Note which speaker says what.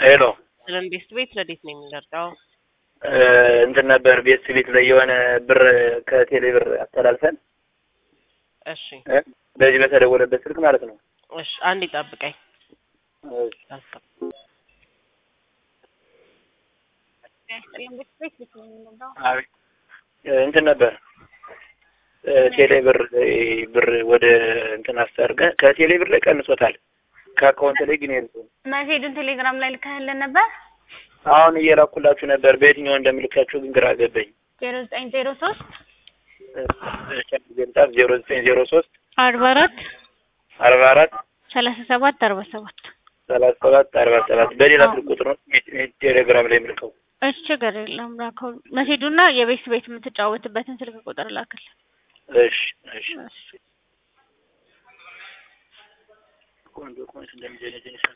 Speaker 1: ሄሎ
Speaker 2: ስለን ቤት ቤት ረዴት ነው የሚመርጠው?
Speaker 1: እንትን ነበር ቤት ቤት ላይ የሆነ ብር ከቴሌ ብር አስተላልፈን
Speaker 2: እሺ
Speaker 1: እ በዚህ በተደወለበት ስልክ ማለት ነው።
Speaker 2: እሺ አንድ ይጠብቀኝ። አስብ
Speaker 1: አቤት እንትን ነበር ቴሌ ብር ብር ወደ እንትን አስታርገን ከቴሌ ብር ላይ ቀንሶታል። ከአካውንት ላይ ግን የለም።
Speaker 3: መሴዱን ቴሌግራም ላይ ልከህልን ነበር?
Speaker 1: አሁን እየላኩላችሁ ነበር። በየትኛው እንደምልካችሁ ግን ግራ ገባኝ።
Speaker 3: ዜሮ ዘጠኝ ዜሮ ሶስት
Speaker 1: ዜምጣፍ ዜሮ ዘጠኝ ዜሮ ሶስት
Speaker 3: አርባ አራት
Speaker 1: አርባ አራት
Speaker 3: ሰላሳ ሰባት አርባ ሰባት
Speaker 1: ሰላሳ ሰባት አርባ ሰባት በሌላ ስልክ ቁጥር ነው ቴሌግራም ላይ የምልከው።
Speaker 3: እሺ ችግር የለም ላከው። መሴዱና የቤት ቤት የምትጫወትበትን ስልክ ቁጥር ላክል።
Speaker 1: እሺ እሺ ቆንጆ ቆንጆ እንደሚጀነጀን